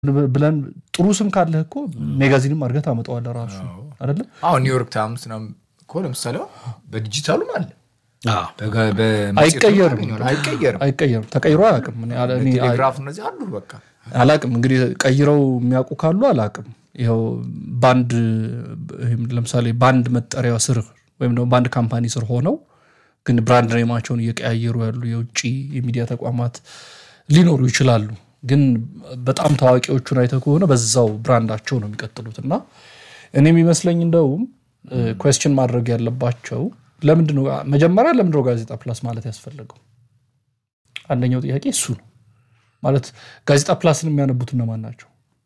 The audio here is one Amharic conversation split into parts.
ብለን ጥሩ ስም ካለህ እኮ ሜጋዚንም አድርገህ ታመጣዋለህ ራሱ አይደለ? አሁን ኒውዮርክ ታይምስ ነው እኮ ለምሳሌ በዲጂታሉም አለ አዎ። በጋ- በመጽሔቱ አይቀየርም ታገኘዋለህ። አይቀየርም አይቀየርም። ተቀይሮ አያውቅም። እኔ አለ- እኔ ቴሌግራፍ እነዚህ አሉ በቃ አላቅም እንግዲህ ቀይረው የሚያውቁ ካሉ አላቅም። ይኸው ባንድ ይህም ለምሳሌ ባንድ መጠሪያ ስር ወይም ደግሞ ባንድ ካምፓኒ ስር ሆነው ግን ብራንድ ኔማቸውን እየቀያየሩ ያሉ የውጭ የሚዲያ ተቋማት ሊኖሩ ይችላሉ። ግን በጣም ታዋቂዎቹን አይተህ ከሆነ በዛው ብራንዳቸው ነው የሚቀጥሉት እና እኔ የሚመስለኝ እንደውም ኮስችን ማድረግ ያለባቸው ለምንድነው መጀመሪያ ለምንድነው ጋዜጣ ፕላስ ማለት ያስፈለገው? አንደኛው ጥያቄ እሱ ነው። ማለት ጋዜጣ ፕላስን የሚያነቡት እነማን ናቸው?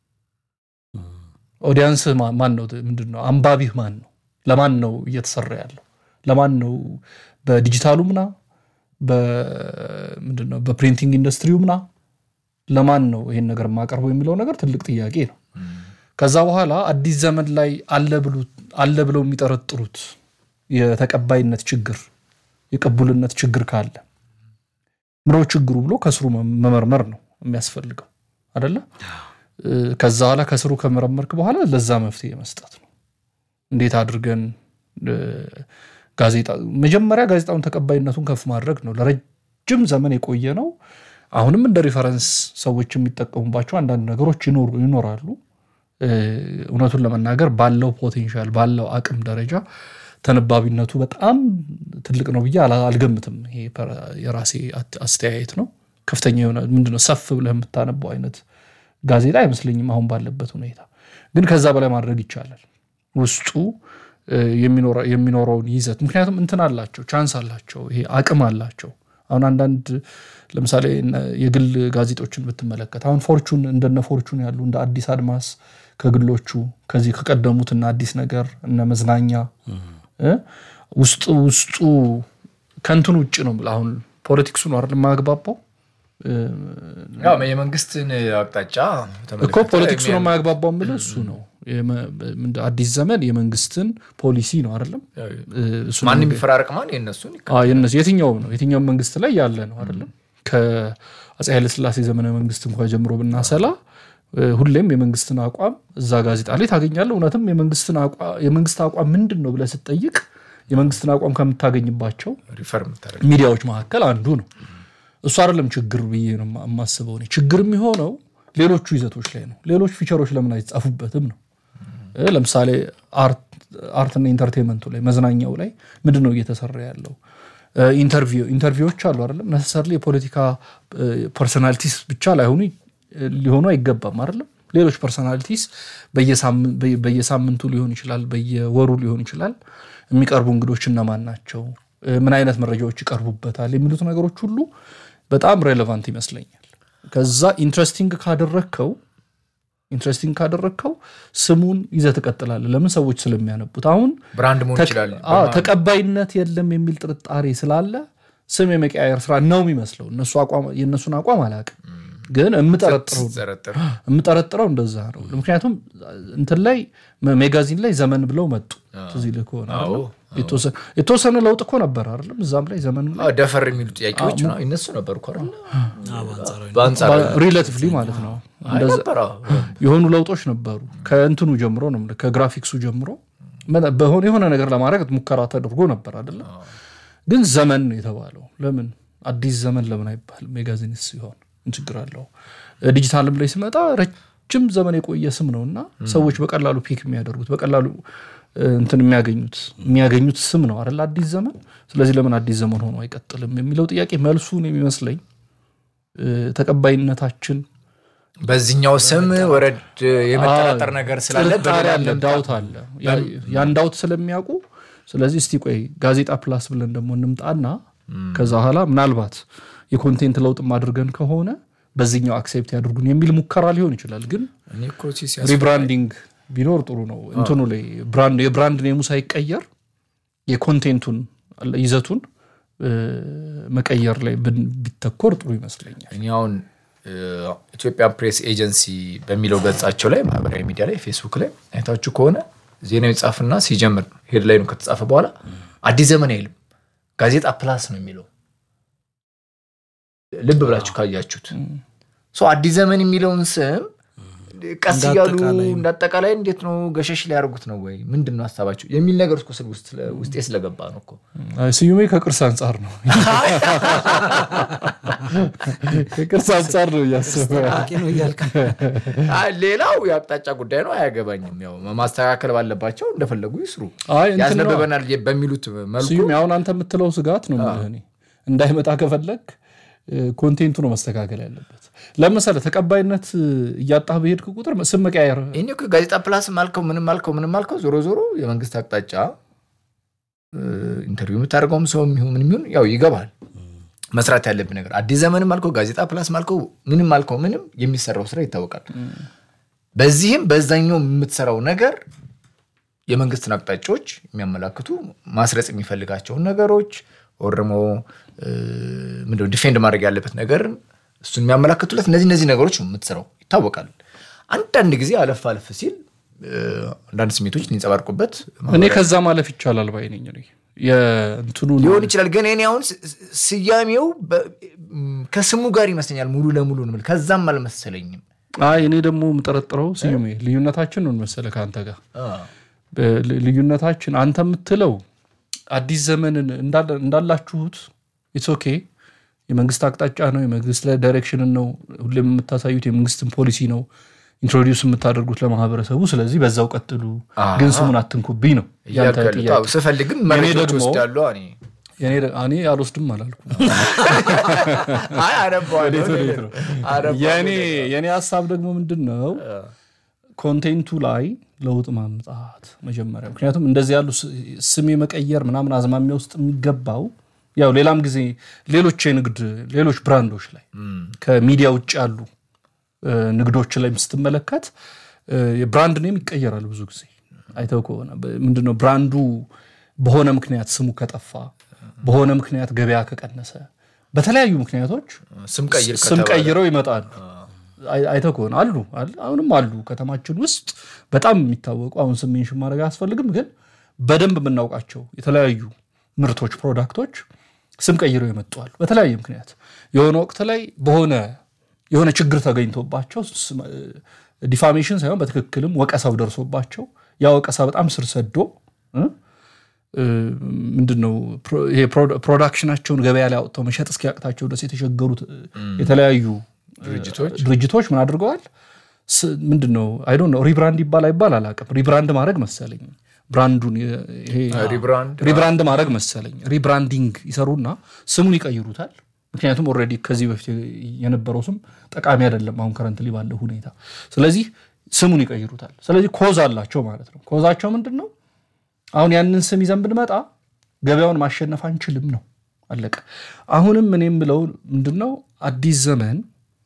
ኦዲያንስህ ማ- ማን ነው? ምንድን ነው አንባቢህ ማን ነው? ለማን ነው እየተሰራ ያለው? ለማን ነው? በዲጂታሉ ምና ምንድን ነው በፕሪንቲንግ ኢንዱስትሪው ምና ለማን ነው ይሄን ነገር የማቀርበው የሚለው ነገር ትልቅ ጥያቄ ነው። ከዛ በኋላ አዲስ ዘመን ላይ አለ ብሉ- አለ ብለው የሚጠረጥሩት የተቀባይነት ችግር የቅቡልነት ችግር ካለ ምሮ ችግሩ ብሎ ከስሩ መ- መመርመር ነው የሚያስፈልገው አደለ? እ፣ ከዛ በኋላ ከስሩ ከመረመርክ በኋላ ለዛ መፍትሄ መስጠት ነው። እንዴት አድርገን እ፣ ጋዜጣ መጀመሪያ ጋዜጣውን ተቀባይነቱን ከፍ ማድረግ ነው። ለረጅም ዘመን የቆየ ነው። አሁንም እንደ ሪፈረንስ ሰዎች የሚጠቀሙባቸው አንዳንድ ነገሮች ይኖሩ ይኖራሉ። እ፣ እውነቱን ለመናገር ባለው ፖቴንሻል ባለው አቅም ደረጃ ተነባቢነቱ በጣም ትልቅ ነው ብዬ አላ- አልገምትም። ይሄ ፐ- የራሴ አት- አስተያየት ነው። ከፍተኛ የሆነ ምንድነው ሰፍ ብለህ የምታነበው አይነት ጋዜጣ አይመስለኝም አሁን ባለበት ሁኔታ። ግን ከዛ በላይ ማድረግ ይቻላል። ውስጡ እ፣ የሚኖረ- የሚኖረውን ይዘት ምክንያቱም እንትን አላቸው፣ ቻንስ አላቸው፣ ይሄ አቅም አላቸው። አሁን አንዳንድ ለምሳሌ እነ የግል ጋዜጦችን ብትመለከት አሁን ፎርቹን እንደነ ፎርቹን ያሉ እንደ አዲስ አድማስ ከግሎቹ ከዚህ ከቀደሙት እነ አዲስ ነገር እነ መዝናኛ እ፣ ውስጡ ውስጡ ከንትን ውጭ ነው የምልህ። አሁን ፖለቲክሱ ነው አይደል የማያግባባው ያው የመንግስትን አቅጣጫ እኮ ተመለከተ ፖለቲክሱ ነው የሚያ- የማያግባባው የምልህ እሱ ነው። የመ- ምንድን- አዲስ ዘመን የመንግስትን ፖሊሲ ነው አይደለም እ፣ እሱ ነው ማን የሚፈራረቅ ማን የእነሱን አዎ፣ የእነሱ የትኛውም ነው የትኛውም መንግስት ላይ ያለ ነው አይደለም። ከአፄ ኃይለስላሴ ዘመነ መንግስት እንኳ ጀምሮ ብናሰላ እ፣ ሁሌም የመንግስትን አቋም እዛ ጋዜጣ ላይ ታገኛለህ። እውነትም የመንግስትን አቋ- የመንግስት አቋም ምንድን ነው ብለህ ስትጠይቅ የመንግስትን አቋም ከምታገኝባቸው ሪፈር የምታደርግ ሚዲያዎች መካከል አንዱ ነው። እሱ አይደለም ችግር ብዬ ነው የማ- የማስበው። እኔ ችግር የሚሆነው ሌሎቹ ይዘቶች ላይ ነው። ሌሎች ፊቸሮች ለምን አይጻፉበትም ነው። እ፣ ለምሳሌ አርትና ኢንተርቴንመንቱ ላይ መዝናኛው ላይ ምንድን ነው እየተሰራ ያለው? እ፣ ኢንተርቪው ኢንተርቪዎች አሉ አይደለም። ነሰሰርሊ የፖለቲካ ፐርሶናሊቲስ ብቻ ላይሆኑ እ፣ ሊሆኑ አይገባም አይደለም። ሌሎች ፐርሶናሊቲስ በየሳምን- በየ- በየሳምንቱ ሊሆን ይችላል፣ በየወሩ ሊሆን ይችላል። የሚቀርቡ እንግዶች እነማን ናቸው? እ፣ ምን አይነት መረጃዎች ይቀርቡበታል? የሚሉት ነገሮች ሁሉ በጣም ሬሌቫንት ይመስለኛል። ከዛ ኢንትረስቲንግ ካደረግከው ኢንትረስቲንግ ካደረግከው ስሙን ይዘህ ትቀጥላለህ። ለምን ሰዎች ስለሚያነቡት። አሁን ብራንድ መሆን ተቀ- ይችላል አዎ፣ ተቀባይነት የለም የሚል ጥርጣሬ ስላለ ስም የመቀያየር ስራ ነው የሚመስለው። እነሱ አቋም የእነሱን አቋም አላውቅም፣ ግን የምጠረጥረው ስትጠረጥር የምጠረጥረው እንደዛ ነው። ምክንያቱም እንትን ላይ መ- ሜጋዚን ላይ ዘመን ብለው መጡ። ትዝ ይልህ ከሆነ አይደለም? የተወሰነ- የተወሰነ ለውጥ እኮ ነበር አይደለም? እዛም ላይ ዘመን አዎ፣ ደፈር የሚሉ ጥያቄዎች ነው ይነሱ ነበር እኮ አይደለ? በአንጻራዊ በአንጻር ሪሌቲቭሊ ማለት ነው አይ ነበር አዎ። የሆኑ ለውጦች ነበሩ። ከእንትኑ ጀምሮ ነው የምልህ፣ ከግራፊክሱ ጀምሮ መ- በሆነ የሆነ ነገር ለማድረግ ሙከራ ተደርጎ ነበር አይደለም። ግን ዘመን ነው የተባለው። ለምን አዲስ ዘመን ለምን አይባልም? ሜጋዚንስ ሲሆን ምን ችግር አለው? ዲጂታልም ላይ ሲመጣ ረጅም ዘመን የቆየ ስም ነው እና ሰዎች በቀላሉ ፒክ የሚያደርጉት በቀላሉ እ፣ እንትን የሚያገኙት የሚያገኙት ስም ነው አይደል? አዲስ ዘመን። ስለዚህ ለምን አዲስ ዘመን ሆኖ አይቀጥልም የሚለው ጥያቄ መልሱን የሚመስለኝ እ፣ ተቀባይነታችን በዚህኛው ስም ወረድ የመጠራጠር ነገር ስላለ ጥርጣሬ አለ፣ ዳውት አለ። ያ- ያን ዳውት ስለሚያውቁ ስለዚህ እስቲ ቆይ ጋዜጣ ፕላስ ብለን ደግሞ እንምጣና ከዛ በኋላ ምናልባት የኮንቴንት ለውጥም አድርገን ከሆነ በዚህኛው አክሴፕት ያድርጉን የሚል ሙከራ ሊሆን ይችላል። ግን እኔ እኮ ሲያስ- ሪብራንዲንግ ቢኖር ጥሩ ነው። እንትኑ ላይ ብራንድ የብራንድ ኔሙ ሳይቀየር የኮንቴንቱን አለ- ይዘቱን እ፣ መቀየር ላይ ብን- ቢተኮር ጥሩ ይመስለኛል። እኔ አሁን ኢትዮጵያ ፕሬስ ኤጀንሲ በሚለው ገጻቸው ላይ ማህበራዊ ሚዲያ ላይ ፌስቡክ ላይ አይታችሁ ከሆነ ዜናው ይጻፍና ሲጀምር ሄድላይኑ ከተጻፈ በኋላ አዲስ ዘመን አይልም ጋዜጣ ፕላስ ነው የሚለው ልብ ብላችሁ ካያችሁት ሰው አዲስ ዘመን የሚለውን ስም ቀስ እንደ እያሉ አጠቃላይ እንደ አጠቃላይ እንዴት ነው ገሸሽ ሊያደርጉት ነው ወይ ምንድን ነው ሀሳባቸው የሚል ነገር እስኮ ስል ውስጥ ውስጤ ስለገባ ነው እኮ አይ፣ ስዩሜ ከቅርስ አንጻር ነው ከቅርስ አንጻር ነው እያሰበ አዋቂ ነው እያልክ አይ፣ ሌላው የአቅጣጫ ጉዳይ ነው አያገባኝም ያው ማስተካከል ባለባቸው እንደፈለጉ ይስሩ አይ እንትን ነው ያስነበበናል በሚሉት መልኩ ስዩም አሁን አንተ የምትለው ስጋት ነው የምልህ እኔ እንዳይመጣ ከፈለግ ኮንቴንቱ ነው መስተካከል ያለበት ለምሳሌ ተቀባይነት እያጣህ በሄድክ ቁጥር ስም መቀያየር ይህን እኮ ጋዜጣ ፕላስም አልከው ምንም አልከው ምንም አልከው ዞሮ ዞሮ የመንግስት አቅጣጫ እ፣ ኢንተርቪው የምታደርገውም ሰው የሚሆን ምንም ይሁን ያው ይገባል መስራት ያለብን ነገር አዲስ ዘመንም አልከው ጋዜጣ ፕላስም አልከው ምንም አልከው ምንም የሚሰራው ስራ ይታወቃል በዚህም በዛኛው የምትሰራው ነገር የመንግስትን አቅጣጫዎች የሚያመላክቱ ማስረጽ የሚፈልጋቸውን ነገሮች ወር ደግሞ እ፣ ምንድነው ዲፌንድ ማድረግ ያለበት ነገር እሱን የሚያመላክቱለት እነዚህ እነዚህ ነገሮች ነው የምትሰራው ይታወቃል። አንዳንድ ጊዜ አለፍ አለፍ ሲል እ፣ አንዳንድ ስሜቶች ሊንጸባርቁበት እኔ ከዛ ማለፍ ይቻላል ባይ ነኝ እኔ የእንትኑ ሊሆን ይችላል። ግን እኔ አሁን ስ- ስ- ስያሜው በ- ም፣ ከስሙ ጋር ይመስለኛል ሙሉ ለሙሉ ነው የምልህ። ከዛም አልመሰለኝም። አይ እኔ ደግሞ የምጠረጥረው ስዩሜ ልዩነታችን ነው መሰለ ከአንተ ጋር ል- ልዩነታችን አንተ የምትለው አዲስ ዘመንን እንዳለ- እንዳላችሁት ኢትስ ኦኬ የመንግስት አቅጣጫ ነው የመንግስት ዳይሬክሽንን ነው ሁሌም የምታሳዩት የመንግስትን ፖሊሲ ነው ኢንትሮዲውስ የምታደርጉት ለማህበረሰቡ ስለዚህ በዛው ቀጥሉ ግን ስሙን አትንኩብኝ ነው ያንተ እያልኩ ያሉት። ጥያቄ አዎ፣ ስፈልግም መረጃዎች ደግሞ- ወስዳሉ። እኔ የኔ ደ- እኔ አልወስድም አላልኩም አይ አነባዋለሁ። ወዴት ነው? አነባዋለሁ። የኔ የኔ ሀሳብ ደግሞ ምንድን ነው ኮንቴንቱ ላይ ለውጥ ማምጣት መጀመሪያ ምክንያቱም እንደዚህ ያሉ ስ- ስም የመቀየር ምናምን አዝማሚያ ውስጥ የሚገባው ያው ሌላም ጊዜ ሌሎች የንግድ ሌሎች ብራንዶች ላይ ከሚዲያ ውጭ ያሉ እ፣ ንግዶች ላይ ስትመለከት እ፣ የብራንድ ኔም ይቀየራል ብዙ ጊዜ አይተው ከሆነ በ- ምንድነው ብራንዱ በሆነ ምክንያት ስሙ ከጠፋ በሆነ ምክንያት ገበያ ከቀነሰ በተለያዩ ምክንያቶች ስም ቀይር ስም ከተባለ ቀይረው ይመጣሉ። አይ- አይተህ ከሆነ አሉ አል- አሁንም አሉ ከተማችን ውስጥ በጣም የሚታወቁ አሁን ስም ሜንሽን ማድረግ አያስፈልግም፣ ግን በደንብ የምናውቃቸው የተለያዩ ምርቶች፣ ፕሮዳክቶች ስም ቀይረው ይመጡዋል በተለያየ ምክንያት የሆነ ወቅት ላይ በሆነ የሆነ ችግር ተገኝቶባቸው ዲፋሜሽን ሳይሆን በትክክልም ወቀሳው ደርሶባቸው ያ ወቀሳ በጣም ስር ሰዶ እ? ምንድን ነው ፕሮ- ይሄ ፕሮ- ፕሮዳክሽናቸውን ገበያ ላይ አውጥተው መሸጥ እስኪያቅታቸው ድረስ የተቸገሩት የተለያዩ ድርጅቶች ድርጅቶች ምን አድርገዋል? ስ- ምንድን ነው አይ ዶንት ኖ ሪብራንድ ይባል አይባል አላውቅም። ሪብራንድ ማድረግ መሰለኝ ብራንዱን የ- ይሄ ሪብራንድ ሪብራንድ ማድረግ መሰለኝ ሪብራንዲንግ ይሰሩና ስሙን ይቀይሩታል። ምክንያቱም ኦልሬዲ ከዚህ በፊት የነበረው ስም ጠቃሚ አይደለም አሁን ከረንትሊ ባለው ሁኔታ። ስለዚህ ስሙን ይቀይሩታል። ስለዚህ ኮዝ አላቸው ማለት ነው። ኮዛቸው ምንድን ነው? አሁን ያንን ስም ይዘን ብንመጣ ገበያውን ማሸነፍ አንችልም ነው አለቀ። አሁንም እኔ የምለው ምንድን ነው አዲስ ዘመን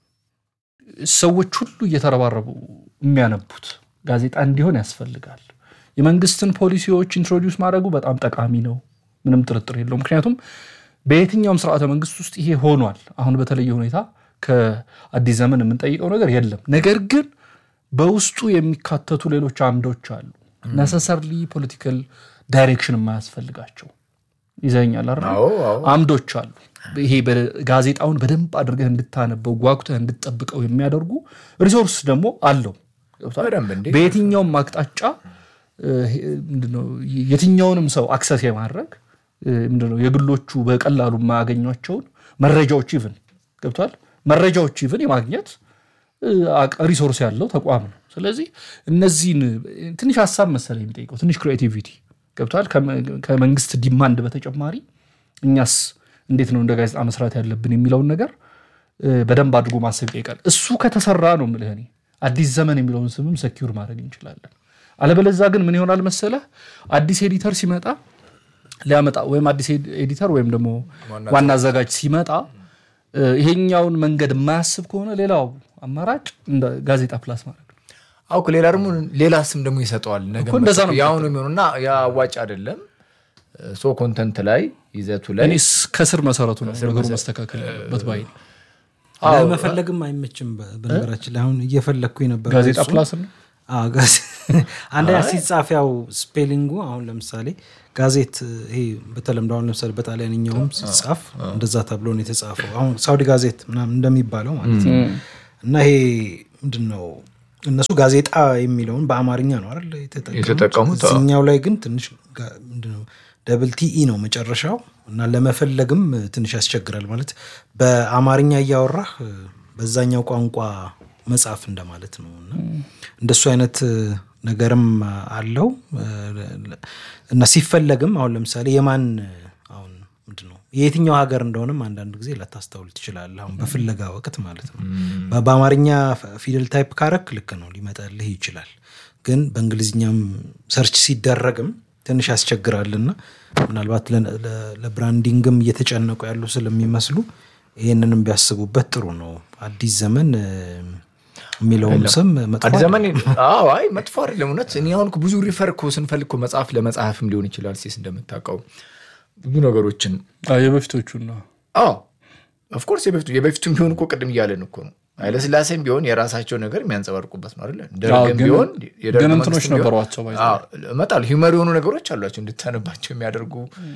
ሰዎች ሁሉ እየተረባረቡ የሚያነቡት ጋዜጣ እንዲሆን ያስፈልጋል። የመንግስትን ፖሊሲዎች ኢንትሮዲውስ ማድረጉ በጣም ጠቃሚ ነው፣ ምንም ጥርጥር የለውም። ምክንያቱም በየትኛውም ስርዓተ መንግስት ውስጥ ይሄ ሆኗል። አሁን በተለየ ሁኔታ ከአዲስ ዘመን የምንጠይቀው ነገር የለም። ነገር ግን በውስጡ የሚካተቱ ሌሎች አምዶች አሉ ነሰሰርሊ ፖለቲካል ዳይሬክሽን የማያስፈልጋቸው ይዘኛል አይደል? አዎ አዎ አምዶች አሉ። ይሄ ጋዜጣውን በደንብ አድርገህ እንድታነበው ጓጉተህ እንድትጠብቀው የሚያደርጉ ሪሶርስ ደግሞ አለው። ገብቶሃል? በደንብ እንዴ በየትኛውም አቅጣጫ እ፣ ምንድነው የትኛውንም ሰው አክሰስ የማድረግ እ፣ ምንድነው የግሎቹ በቀላሉ የማያገኟቸውን መረጃዎች ይቭን ገብቷል መረጃዎች ይቭን የማግኘት እ፣ አቅ- ሪሶርስ ያለው ተቋም ነው። ስለዚህ እነዚህን ትንሽ ሀሳብ መሰለኝ የሚጠይቀው ትንሽ ክሬቲቪቲ ገብቷል። ከመ- ከመንግስት ዲማንድ በተጨማሪ እኛስ እንዴት ነው እንደ ጋዜጣ መስራት ያለብን የሚለውን ነገር እ፣ በደንብ አድርጎ ማሰብ ይጠይቃል። እሱ ከተሰራ ነው የምልህ እኔ አዲስ ዘመን የሚለውን ስምም ሰኪውር ማድረግ እንችላለን። አለበለዛ ግን ምን ይሆናል መሰለህ አዲስ ኤዲተር ሲመጣ ሊያመጣ ወይም አዲስ ኤድ- ኤዲተር ወይም ደግሞ ዋና አዘጋጅ ሲመጣ እ፣ ይሄኛውን መንገድ የማያስብ ከሆነ ሌላው አማራጭ እንደ ጋዜጣ ፕላስ ማድረግ ነው። አውክ ሌላ ደግሞ ሌላ ስም ደግሞ ይሰጠዋል። ነገ እኮ እንደዛ ነው ያው ነው የሚሆነው እና ያ አዋጭ አይደለም። ሶ ኮንተንት ላይ ይዘቱ ላይ እኔ ከስር መሰረቱ ነው ነገሩ መስተካከል ያለበት ባይ ነኝ። ለመፈለግም አይመችም። በ- በነገራችን ላይ አሁን እየፈለግኩ የነበረ ጋዜጣ እሱ- ፕላስ ነው አዎ፣ ጋዜ- አንደኛ ሲጻፍ ያው ስፔሊንጉ አሁን ለምሳሌ ጋዜት ይሄ በተለምዶ አሁን ለምሳሌ በጣሊያንኛውም ሲጻፍ እንደዛ ተብሎ ነው የተጻፈው። አሁን ሳውዲ ጋዜት ምናምን እንደሚባለው ማለት ነው። እና ይሄ ምንድን ነው እነሱ ጋዜጣ የሚለውን በአማርኛ ነው አይደል የተጠቀሙት? አዎ። እዚኛው ላይ ግን ትንሽ ጋ- ምንድነው ደብል ቲኢ ነው መጨረሻው እና ለመፈለግም ትንሽ ያስቸግራል። ማለት በአማርኛ እያወራህ በዛኛው ቋንቋ መጻፍ እንደማለት ነው እና እንደሱ አይነት ነገርም አለው እና ሲፈለግም አሁን ለምሳሌ የማን አሁን ምንድን ነው የየትኛው ሀገር እንደሆነም አንዳንድ ጊዜ ላታስተውል ትችላለህ። አሁን በፍለጋ ወቅት ማለት ነው። በ- በአማርኛ ፊደል ታይፕ ካረክ ልክ ነው ሊመጣልህ ይችላል። ግን በእንግሊዝኛም ሰርች ሲደረግም ትንሽ ያስቸግራልና ምናልባት ለ- ለ- ለብራንዲንግም እየተጨነቁ ያሉ ስለሚመስሉ ይህንንም ቢያስቡበት ጥሩ ነው። አዲስ ዘመን እ፣ የሚለውም ስም መጥፎ አዲስ አይደለም። ዘመን አዎ፣ አይ መጥፎ አይደለም። እውነት እኔ አሁን እኮ ብዙ ሪፈር እኮ ስንፈልግ እኮ መጽሐፍ ለመጽሐፍም ሊሆን ይችላል። ሲስ እንደምታውቀው ብዙ ነገሮችን አዎ፣ የበፊቶቹን ነው። አዎ ኦፍኮርስ የበፊቱ የበፊቱም ቢሆን እኮ ቅድም እያለን እኮ ነው። ኃይለስላሴም ቢሆን የራሳቸው ነገር የሚያንጸባርቁበት ነው አይደለ? ደርግም ግን- ቢሆን የደርግ ግን እንትኖች መንግስትም ቢሆን- ነበሯቸው ባይ ዘ አዎ፣ እመጣለሁ ሂውመር የሆኑ ነገሮች አሏቸው እንድታነባቸው የሚያደርጉ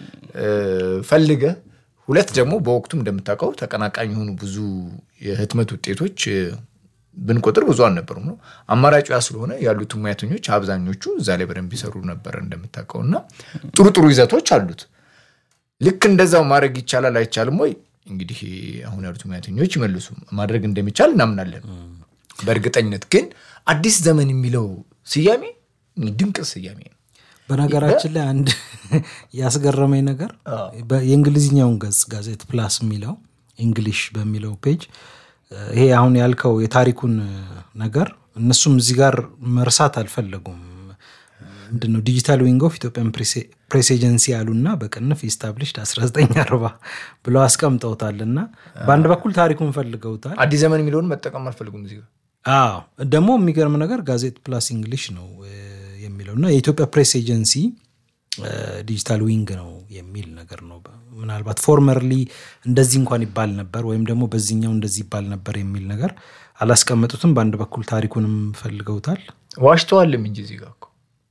ፈልገ ሁለት ደግሞ በወቅቱም እንደምታውቀው ተቀናቃኝ የሆኑ ብዙ የህትመት ውጤቶች እ፣ ብንቆጥር ብዙ አልነበሩም ነው አማራጩ ያ ስለሆነ ያሉትን ሙያተኞች አብዛኞቹ እዛ ላይ በደንብ ይሰሩ ነበረ እንደምታውቀው እና ጥሩ ጥሩ ይዘቶች አሉት ልክ እንደዛው ማድረግ ይቻላል አይቻልም ወይ እንግዲህ አሁን ያሉት ሙያተኞች ይመልሱ ማድረግ እንደሚቻል እናምናለን በእርግጠኝነት ግን አዲስ ዘመን የሚለው ስያሜ ድንቅ ስያሜ ነው በነገራችን ላይ አንድ ያስገረመኝ ነገር በ- የእንግሊዝኛውን ገጽ ጋዜት ፕላስ የሚለው እንግሊሽ በሚለው ፔጅ እ፣ ይሄ አሁን ያልከው የታሪኩን እ፣ ነገር እነሱም እዚህ ጋር መርሳት አልፈለጉም። ምንድነው ዲጂታል ዊንግ ኦፍ ኢትዮጵያን ፕሬስ ኤጀንሲ ያሉና በቅንፍ ኢስታብሊሽድ 1940 ብለው አስቀምጠውታል እና በአንድ በኩል ታሪኩን ፈልገውታል። አዲስ ዘመን የሚለውን መጠቀም አልፈልጉም እዚህ ጋር አዎ ደግሞ የሚገርም ነገር ጋዜጥ ፕላስ እንግሊሽ ነው እ፣ የሚለው እና የኢትዮጵያ ፕሬስ ኤጀንሲ እ፣ ዲጂታል ዊንግ ነው የሚል ነገር ነው። ምናልባት ፎርመርሊ እንደዚህ እንኳን ይባል ነበር ወይም ደግሞ በዚህኛው እንደዚህ ይባል ነበር የሚል ነገር አላስቀመጡትም። በአንድ በኩል ታሪኩንም ፈልገውታል። ዋሽተዋልም እንጂ እዚህ ጋር እኮ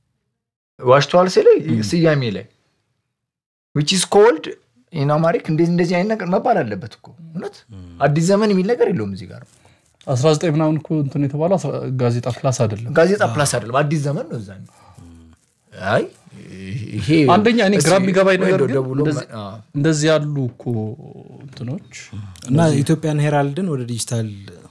ዋሽተዋል ስለ ስያሜ ላይ ዊች ኢዝ ኮልድ ኢን አማሪክ እንደዚህ እንደዚህ አይነት ነገር መባል አለበት እኮ እውነት አዲስ ዘመን የሚል ነገር የለውም እዚህ ጋር 19 ምናምን እኮ እንትን የተባለው አስራ- ጋዜጣ ፕላስ አይደለም። ጋዜጣ ፕላስ አይደለም አዲስ ዘመን ነው እዛ አይ ይሄ አንደኛ እኔ ግራ እስኪ የሚገባኝ ነገር ወይ ግን ደውሎ እንደዚህ- አ፣ እንደዚህ ያሉ እኮ እንትኖች እና ኢትዮጵያን ሄራልድን ወደ ዲጂታል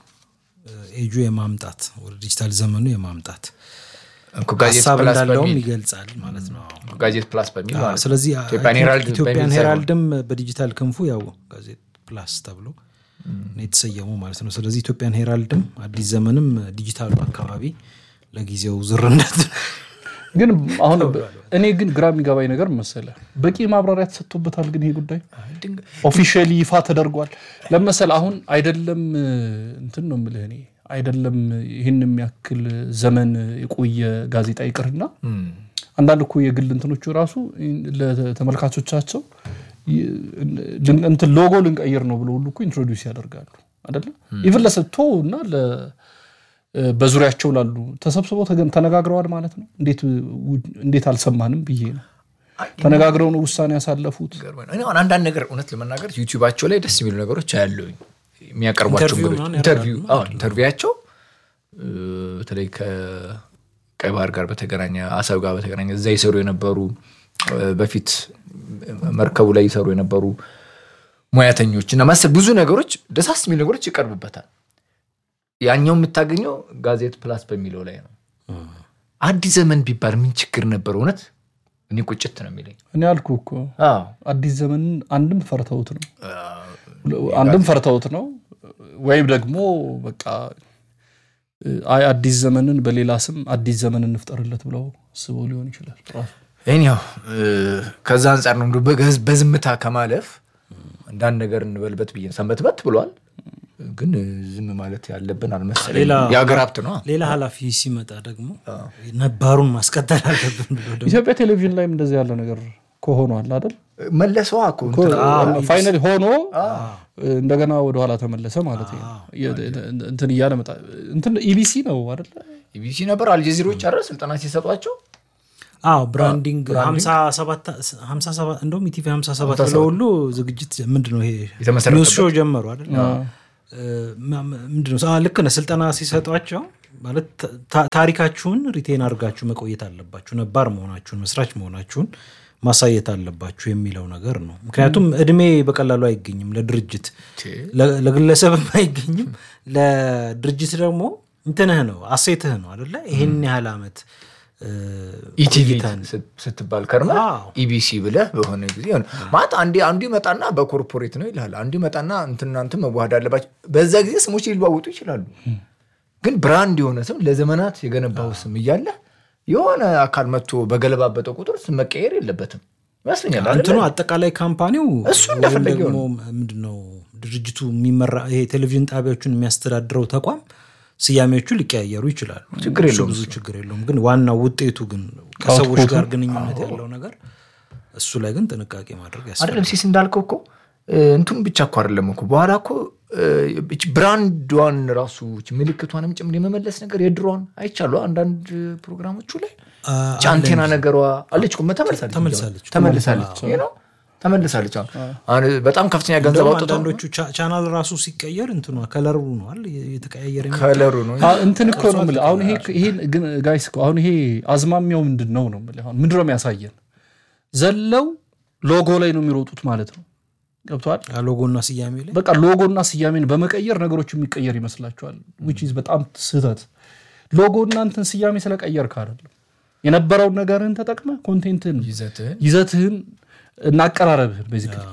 ኤጁ የማምጣት ወደ ዲጂታል ዘመኑ የማምጣት እኮ ጋዜጥ ሀሳብ ፕላስ እንዳለውም በሚል ይገልጻል ማለት ነው። ጋዜጥ ፕላስ በሚል ማለት ነው። ስለዚህ ኢትዮጵያን ሄራልድ ኢትዮጵያን በሚል ሳይሆን ሄራልድም በዲጂታል ክንፉ ያው ጋዜጥ ፕላስ ተብሎ ነው የተሰየመው ማለት ነው። ስለዚህ ኢትዮጵያን ሄራልድም አዲስ ዘመንም ዲጂታሉ አካባቢ ለጊዜው ዝርነት ግን አሁን እኔ ግን ግራ የሚገባኝ ነገር መሰለ በቂ ማብራሪያ ተሰጥቶበታል። ግን ይሄ ጉዳይ ድንገ- ኦፊሻሊ ይፋ ተደርጓል ለመሰለ አሁን አይደለም እንትን ነው የምልህ እኔ አይደለም ይህን የሚያክል ዘመን የቆየ ጋዜጣ ይቅርና እም፣ አንዳንድ እኮ የግል እንትኖቹ ራሱ ለተመልካቾቻቸው ይ- እንትን ሎጎ ልንቀይር ነው ብሎ ሁሉ እኮ ኢንትሮዲውስ ያደርጋሉ አደለ ኢቭን ለሰጥቶ እና ለ- በዙሪያቸው ላሉ ተሰብስበው ተገ- ተነጋግረዋል ማለት ነው እንዴት ው- እንዴት አልሰማንም ብዬ ነው ተነጋግረው ነው ውሳኔ ያሳለፉት ገርሞኝ ነው። እኔ አሁን አንዳንድ ነገር እውነት ለመናገር ዩቲዩባቸው ላይ ደስ የሚሉ ነገሮች አያለሁኝ የሚያቀርቧቸው ኢንተርቪው እንግዶች ምናምን ኢንተርቪው አዎ፣ ኢንተርቪዋቸው እ፣ በተለይ ከቀይ ባህር ጋር በተገናኘ አሰብ ጋር በተገናኘ እዛ ይሰሩ የነበሩ እ፣ በፊት መርከቡ ላይ ይሰሩ የነበሩ ሙያተኞች እና መሰል ብዙ ነገሮች ደሳስ የሚሉ ነገሮች ይቀርቡበታል። ያኛው የምታገኘው ጋዜጥ ፕላስ በሚለው ላይ ነው። አዲስ ዘመን ቢባል ምን ችግር ነበር? እውነት እኔ ቁጭት ነው የሚለኝ። እኔ አልኩ እኮ አዎ አዲስ ዘመን አንድም ፈርተውት ነው አንድም ፈርተውት ነው ወይም ደግሞ በቃ አይ አዲስ ዘመንን በሌላ ስም አዲስ ዘመን እንፍጠርለት ብለው አስበው ሊሆን ይችላል ራሱ ይህን ያው ከዛ አንጻር ነው እንደው በገዝ- በዝምታ ከማለፍ አንዳንድ ነገር እንበልበት ብዬ ነው። ሰንበትበት ብሏል፣ ግን ዝም ማለት ያለብን አልመሰለኝም። ሌላ- የሀገር ሀብት ነው። ሌላ ኃላፊ ሲመጣ ደግሞ ነባሩን ማስቀጠል አለብን ብሎ ደግሞ ኢትዮጵያ ቴሌቪዥን ላይም እንደዚህ ያለ ነገር ከሆኗል አይደል መለሰዋ እኮ እንትን ፋይናል ሆኖ እንደገና ወደኋላ ተመለሰ ማለት ነው የ- እንትን እያለ መጣ እንትን ኢቢሲ ነው አይደል ኢቢሲ ነበር አልጀዚሮች አረ ስልጠና ሲሰጧቸው አዎ ብራንዲንግ 57 እንደውም ኢቲቪ 57 ብለው ሁሉ ዝግጅት ምንድን ነው ይሄ የተመሰረተበት። ኒውስ ሾው ጀመሩ አይደል ማ- ማ- ምንድነው አ፣ ልክ ነህ። ስልጠና ሲሰጧቸው ማለት ታ- ታሪካችሁን ሪቴን አድርጋችሁ መቆየት አለባችሁ፣ ነባር መሆናችሁን መስራች መሆናችሁን ማሳየት አለባችሁ የሚለው ነገር ነው። ምክንያቱም እድሜ በቀላሉ አይገኝም ለድርጅት ለ- ለግለሰብም አይገኝም። ለድርጅት ደግሞ እንትንህ ነው አሴትህ ነው አደለ? ይህን ያህል ዓመት እ፣ ኢቲቪ ቆይተን ስትባል ከርመ አዎ። ኢቢሲ ብለህ በሆነ ጊዜ ሆነ ማለት አንዴ አንዱ ይመጣና በኮርፖሬት ነው ይልሃል። አንዱ ይመጣና እንትና እንትን መዋሃድ አለባቸው። በዛ ጊዜ ስሞች ሊለዋወጡ ይችላሉ። ግን ብራንድ የሆነ ስም ለዘመናት የገነባው ስም እያለ የሆነ አካል መጥቶ በገለባበጠው ቁጥር ስም መቀየር የለበትም ይመስለኛል። አይደለ? እንትኑ አጠቃላይ ካምፓኒው እሱ ወይም እንደፈለገው ደግሞ ምንድነው ድርጅቱ የሚመራ ይሄ ቴሌቪዥን ጣቢያዎችን የሚያስተዳድረው ተቋም ስያሜዎቹ ሊቀያየሩ ይችላሉ። ችግር እሱ የለውም ብዙ ችግር የለውም። ግን ዋናው ውጤቱ ግን ከሰዎች ጋር ግንኙነት ያለው ነገር እሱ ላይ ግን ጥንቃቄ ማድረግ ያስፈልጋል። አይደለም ሲስ እንዳልከው እኮ እ፣ እንትኑ ብቻ እኮ አይደለም እኮ በኋላ እኮ እ፣ እች ብራንዷን ራሱ እች ምልክቷንም ጭምር የመመለስ ነገር የድሮዋን አይቻሉ አንዳንድ ፕሮግራሞቹ ላይ አ- እች አንቴና ነገሯ አለች እኮ ተመልሳለች ተመልሳለች። ተመልሳለች ይሄ ነው ተመልሳለች አሁን አሁን በጣም ከፍተኛ ገንዘብ እንደውም አውጥተው አንዳንዶቹ ቻ- ቻናል ራሱ ሲቀየር እንትኗ ከለሩ ነዋል የተቀያየረ የሚመጣው። ከለሩ ነው አ- እንትን እኮ ነው የምልህ። አሁን ይሄ ይሄ ግን ጋይስ እኮ አሁን ይሄ አዝማሚያው ምንድን ነው ነው የምልህ። አሁን ምንድን ነው የሚያሳየን? ዘለው ሎጎ ላይ ነው የሚሮጡት ማለት ነው። ገብተዋል። ሎጎና ስያሜ ላይ በቃ ሎጎና ስያሜን በመቀየር ነገሮች የሚቀየር ይመስላችኋል። ዊች ኢዝ በጣም ስህተት። ሎጎና እንትን ስያሜ ስለቀየርክ አይደለም የነበረውን ነገርህን ተጠቅመ ኮንቴንትህን ይዘትህን ይዘትህን እና አቀራረብህን ቤዚክሊ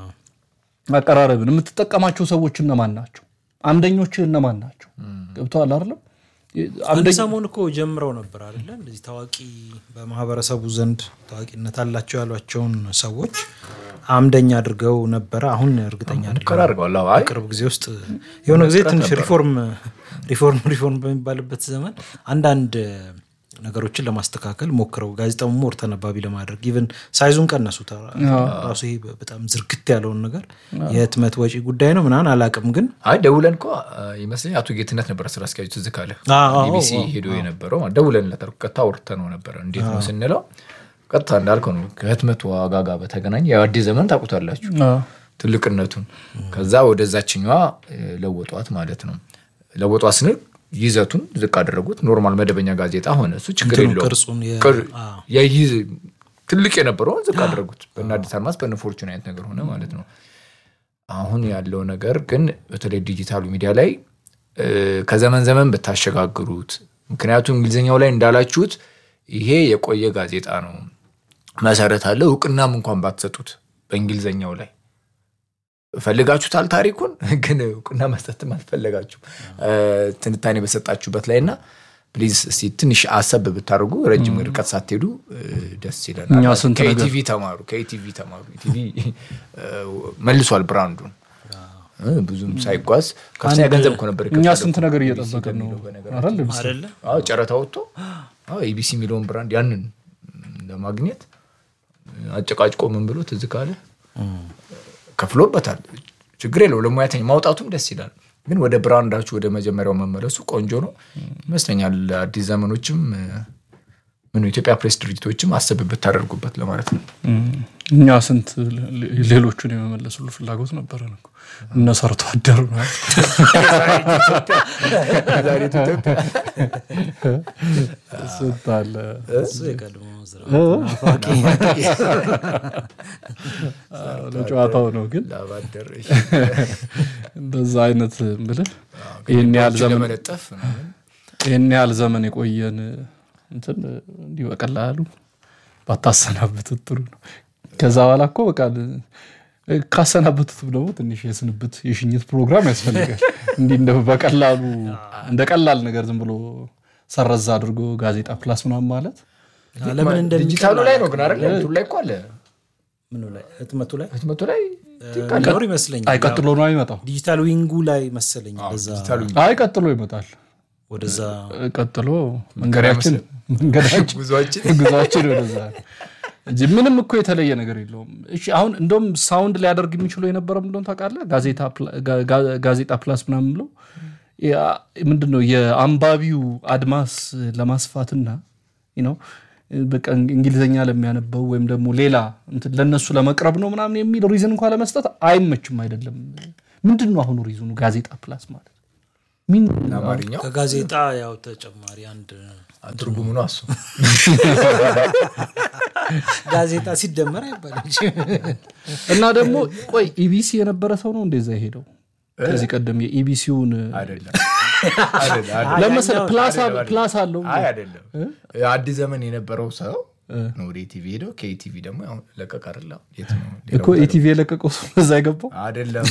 አቀራረብን የምትጠቀማቸው ሰዎች እነማን ናቸው? አምደኞችህ እነማን ናቸው? ገብተዋል አይደለም? አንድ ሰሞን እኮ ጀምረው ነበር አይደለ? እንደዚህ ታዋቂ በማህበረሰቡ ዘንድ ታዋቂነት አላቸው ያሏቸውን ሰዎች አምደኛ አድርገው ነበረ። አሁን እርግጠኛ አይደለም። ሙከራ አድርገዋል አዎ። አይ ቅርብ ጊዜ ውስጥ የሆነ ጊዜ ትንሽ ሪፎርም ሪፎርም ሪፎርም በሚባልበት ዘመን አንዳንድ ነገሮችን ለማስተካከል ሞክረው ጋዜጣውን ሞር ተነባቢ ለማድረግ ኢቨን ሳይዙን ቀነሱት። ራሱ ይሄ በጣም ዝርግት ያለውን ነገር የህትመት ወጪ ጉዳይ ነው ምናምን አላቅም ግን አይ ደውለን እኮ ይመስለኝ አቶ ጌትነት ነበረ ስራ አስኪያጁ ትዝ ካለ አዎ፣ ኢቢሲ ሄዶ የነበረው ደውለን ለተር ቀጥታ አውርተነው ነበረ እንዴት ነው ስንለው ቀጥታ እንዳልከው ነው ከህትመት ዋጋ ጋር በተገናኘ ያው አዲስ ዘመን ታውቁታላችሁ ትልቅነቱን ከዛ ወደዛችኛዋ እ፣ ለወጧት ማለት ነው ለወጧት ስንል ይዘቱን ዝቅ አደረጉት ኖርማል መደበኛ ጋዜጣ ሆነ እሱ ችግር እንትኑ የለውም ቅርጹን የ- ቅር- አዎ። የይዝ ትልቅ የነበረውን ዝቅ አደረጉት በእነ አዲስ አድማስ በእነ ፎርቹን አይነት ነገር ሆነ ማለት ነው አሁን ያለው ነገር ግን በተለይ ዲጂታሉ ሚዲያ ላይ እ፣ ከዘመን ዘመን ብታሸጋግሩት ምክንያቱም እንግሊዝኛው ላይ እንዳላችሁት ይሄ የቆየ ጋዜጣ ነው መሰረት አለ እውቅናም እንኳን ባትሰጡት በእንግሊዝኛው ላይ ፈልጋችሁታል ታሪኩን ግን እውቅና መስጠትም አልፈለጋችሁ ትንታኔ በሰጣችሁበት ላይ እና ፕሊዝ እስቲ ትንሽ አሰብ ብታደርጉ ረጅም ርቀት ሳትሄዱ እ፣ ደስ ይለናል እኛ ስንት ነገር- ከኢቲቪ ተማሩ ከኢቲቪ ተማሩ ኢቲቪ እ፣ መልሷል ብራንዱን እ፣ ብዙም ሳይጓዝ ከፍተኛ ገንዘብ እኮ ነበር እኛ የከፈለው ስንት ነገር ኢቢሲ እየጠበቅን ነው በሚለው በነገራችን አይደል? አይደለ አዎ ጨረታ ወጥቶ አዎ ኢቢሲ የሚለውን ብራንድ ያንን ለማግኘት አጨቃጭቆ ምን ብሎ ትዝ ካለ ከፍሎበታል። ችግር የለው ለሙያተኛ ማውጣቱም ደስ ይላል። ግን ወደ ብራንዳችሁ ወደ መጀመሪያው መመለሱ ቆንጆ ነው ይመስለኛል። አዲስ ዘመኖችም እ፣ ምን ኢትዮጵያ ፕሬስ ድርጅቶችም አሰብ ብታደርጉበት ለማለት ነው። እኛ ስንት ሌ- ሌሎቹን የመመለስ ሁሉ ፍላጎት ነበረን እኮ እነ ሰርቶ አደሩ ነው ስንት አለ እሱ የቀድሞ ስራ አዎ፣ ለጨዋታው ነው ግን ላባደር እንደዛ አይነት ብልህ ይህን ያህል ዘመን ለመለጠፍ ምናምን ይህን ያህል ዘመን የቆየን እንትን እንዲህ በቀላሉ ባታሰናብቱት ጥሩ ነው። ከዛ በኋላ እኮ በቃ ካሰናበቱትም ደግሞ ትንሽ የስንብት የሽኝት ፕሮግራም ያስፈልጋል። እንዲህ እንደ በቀላሉ እንደ ቀላል ነገር ዝም ብሎ ሰረዛ አድርጎ ጋዜጣ ፕላስ ምናምን ማለት ለምን እንደሚቀር ዲጂታሉ ላይ ነው ግን አይደለ? እንትኑ ላይ እኮ አለ ምኑ ላይ ህትመቱ ላይ ህትመቱ ላይ ሊኖር ይመስለኛል። አይ ቀጥሎ ነው አይመጣው። ዲጂታል ዊንጉ ላይ መሰለኝ በዛ ዲጂታሉ አይ ቀጥሎ ይመጣል። ወደዛ ቀጥሎ መንገዳችን መንገዳችን ጉዟችን ጉዟችን ወደዛ ነው እንጂ ምንም እኮ የተለየ ነገር የለውም። እሺ አሁን እንደውም ሳውንድ ሊያደርግ የሚችለው የነበረው ምንድን ነው ታውቃለህ? ጋዜጣ ፕላ- ጋ- ጋ- ጋዜጣ ፕላስ ምናምን ብለው ያ- ምንድን ነው የአንባቢው አድማስ ለማስፋትና ነው በቃ እንግሊዝኛ ለሚያነበው ወይም ደግሞ ሌላ እንትን ለእነሱ ለመቅረብ ነው ምናምን የሚል ሪዝን እንኳ ለመስጠት አይመችም። አይደለም ምንድን ነው አሁኑ ሪዙኑ ጋዜጣ ፕላስ ማለት ምን አማርኛው ከጋዜጣ ያው ተጨማሪ አንድ ትርጉሙ ነው እሱ ጋዜጣ ሲደመር አይባልም እና ደግሞ ቆይ ኢቢሲ የነበረ ሰው ነው እንደዛ የሄደው ከዚህ ቀደም የኢቢሲውን አይደለም አይደለም አይደለም። ለመሰለ ፕላስ አለ- አይደለም፣ ፕላስ አለው አይ አይደለም አዲስ ዘመን የነበረው ሰው ነው ወደ ኢቲቪ ሄደው ከኢቲቪ ደግሞ ያው ለቀቅ አይደለ የት ነው እኮ ኢቲቪ የለቀቀው ሰው እዛ የገባው አይደለም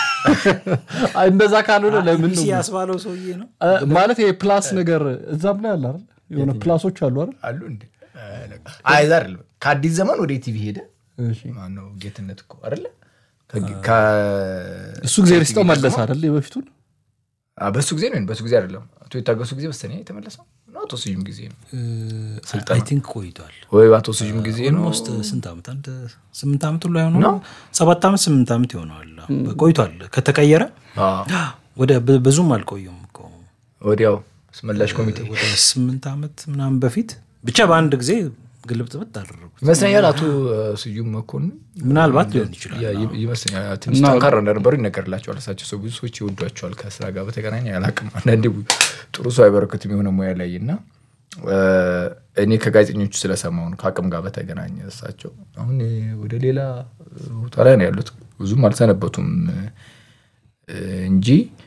አይ፣ እንደዛ ካልሆነ ለምን ነው ቢሲ ያስባለው ሰውዬ ነው አ- ማለት ይሄ ፕላስ ነገር እዛም ላይ አለ አይደል የሆነ ፕላሶች አሉ አይደል አሉ እንዴ አይ እዛ አይደለም ከአዲስ ዘመን ወደ ኢቲቪ ሄደ እሺ ማነው ጌትነት እኮ አይደለ ከ- ከ- እሱ ጊዜ ሪስጠው መለስ አይደል የበፊቱን አ፣ በሱ ጊዜ ነው በሱ ጊዜ አይደለም አቶ የታገሱ ጊዜ መሰለኝ የተመለሰው ነው አቶ ስዩም ጊዜ ነው አይ ቲንክ ቆይቷል ወይ አቶ ስዩም ጊዜ ነው ኦልሞስት ስንት ዓመት አንድ ስምንት ዓመት ሁሉ አይሆነ ሰባት ዓመት ስምንት ዓመት ይሆነዋል ቆይቷል ከተቀየረ አ፣ ወደ ብ- ብዙም አልቆየም እኮ ወዲያው ስመላሽ ኮሚቴ ወደ ስምንት ዓመት ምናምን በፊት ብቻ በአንድ ጊዜ ግልብጥብጥ አደረጉት ይመስለኛል አቶ ስዩም መኮንን ምናልባት ሊሆን ይችላል ያ- ይ- ይመስለኛል ትንሽ ጠንካራ እንደነበሩ ይነገርላቸዋል። እሳቸው ሰው ብዙ ሰዎች ይወዷቸዋል። ከስራ ጋር በተገናኘ አላቅም። አንዳንዴ ጥሩ ሰው አይበረክትም የሆነ ሙያ ላይ እና እ፣ እኔ ከጋዜጠኞቹ ስለሰማሁ ነው ከአቅም ጋር በተገናኘ እሳቸው አሁን ወደ ሌላ ቦታ ላይ ነው ያሉት። ብዙም አልሰነበቱም እ፣ እንጂ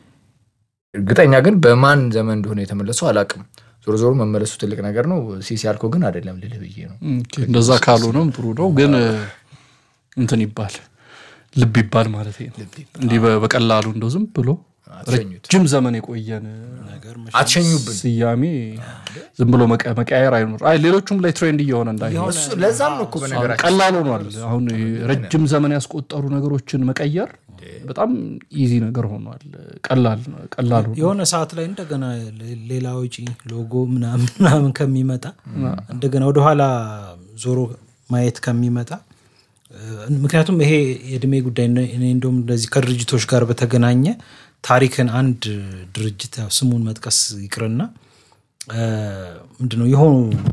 እርግጠኛ ግን በማን ዘመን እንደሆነ የተመለሰው አላቅም። ዞሮ ዞሮ መመለሱ ትልቅ ነገር ነው። ሲሲ ያልከው ግን አይደለም ልልህ ብዬ ነው። ኦኬ፣ እንደዛ ካልሆነም ጥሩ ነው ግን እንትን ይባል ልብ ይባል ማለት ነው እንዲህ በ- በቀላሉ እንደው ዝም ብሎ አትሸኙት፣ ረጅም ዘመን የቆየን አትሸኙብን። ስያሜ ዝም ብሎ መቀ- መቀያየር አይኖር አይ ሌሎቹም ላይ ትሬንድ እየሆነ እንዳይሆን እሱ ለዛም ነው እኮ በነገራችን ቀላል ሆኗል አሁን ረጅም ዘመን ያስቆጠሩ ነገሮችን መቀየር በጣም ኢዚ ነገር ሆኗል ቀላል ቀላል ሆኗል የሆነ ሰዓት ላይ እንደገና ሌ- ሌላ ውጪ ሎጎ ምናምን ምናምን ከሚመጣ እንደገና ወደኋላ ዞሮ ማየት ከሚመጣ እ፣ ምክንያቱም ይሄ የእድሜ ጉዳይ ነው። እኔ እንደውም እንደዚህ ከድርጅቶች ጋር በተገናኘ ታሪክን አንድ ድርጅት ያው ስሙን መጥቀስ ይቅርና እ፣ ምንድነው የሆኑ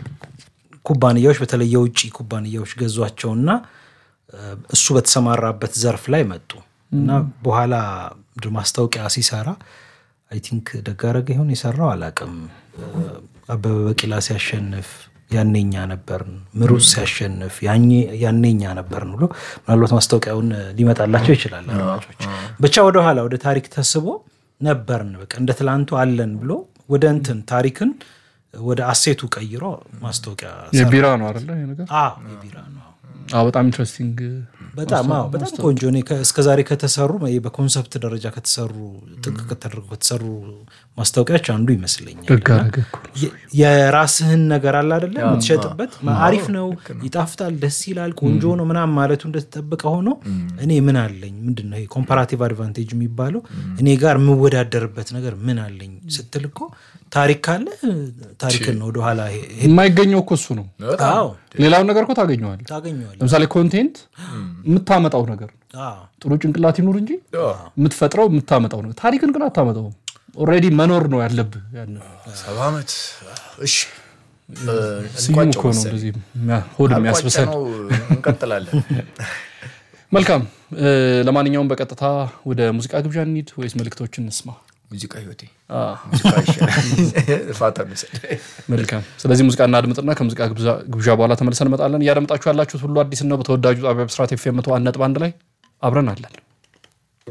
ኩባንያዎች በተለይ የውጭ ኩባንያዎች ገዟቸውና እ፣ እሱ በተሰማራበት ዘርፍ ላይ መጡ እና በኋላ ምንድን ነው ማስታወቂያ ሲሰራ አይ ቲንክ ደጋረገ ይሆን የሰራው አላቅም አበበ ቢቂላ ሲያሸንፍ ያኔኛ ነበርን ምሩጽ ሲያሸንፍ ያኔ- ያኔኛ ነበርን ብሎ ምናልባት ማስታወቂያውን ሊመጣላቸው ይችላል አድማጮች ብቻ ወደኋላ ወደ ታሪክ ተስቦ ነበርን በቃ እንደ ትላንቱ አለን ብሎ ወደ እንትን ታሪክን ወደ አሴቱ ቀይሮ ማስታወቂያ ሰራ። የቢራ ነው አይደለ ይሄ ነገር አዎ የቢራ ነው አዎ በጣም ኢንትረስቲንግ በጣም አዎ በጣም ቆንጆ እኔ ከ- እስከዛሬ ከተሰሩ ይሄ በኮንሰፕት ደረጃ ከተሰሩ ጥንቅቅ ተደርገው ከተሰሩ ማስታወቂያዎች አንዱ ይመስለኛል ደግ አደረገ እኮ ነው። የ- የራስህን ነገር አለ አደለ የምትሸጥበት አሪፍ ነው ይጣፍጣል ደስ ይላል ቆንጆ ነው ምናምን ማለቱ እንደተጠበቀ ሆኖ እኔ ምን አለኝ ምንድን ነው ኮምፓራቲቭ አድቫንቴጅ የሚባለው እኔ ጋር የምወዳደርበት ነገር ምን አለኝ ስትል እኮ ታሪክ ካለ ታሪክን ነው ወደኋላ ሄ- ሄ- የማይገኘው እኮ እሱ ነው አዎ ሌላውን ነገር እኮ ታገኘዋል ታገኘዋል ለምሳሌ ኮንቴንት የምታመጣው ነገር አዎ ጥሩ ጭንቅላት ይኑር እንጂ የምትፈጥረው የምታመጣው ነገር ታሪክን ግን አታመጣውም ኦልሬዲ መኖር ነው ያለብህ ያን ሰባ ዓመት እሺ ስዩም እኮ ነው እንደዚህ የሚያ- ሆድ የሚያስብሰን ነው እንቀጥላለን መልካም እ፣ ለማንኛውም በቀጥታ ወደ ሙዚቃ ግብዣ እንሂድ ወይስ መልእክቶችን እንስማ ሙዚቃ ህይወቴ አ፣ ሙዚቃ ይሻላል ፋታ እንውሰድ መልካም ስለዚህ ሙዚቃ እናድምጥና ከሙዚቃ ግብዣ- ግብዣ በኋላ ተመልሰን እንመጣለን እያደመጣችሁ ያላችሁት ሁሉ አዲስ ነው በተወዳጁ ጣቢያ ብስራት ኤፍ ኤም መቶ አንድ ነጥብ አንድ ላይ አብረን አለን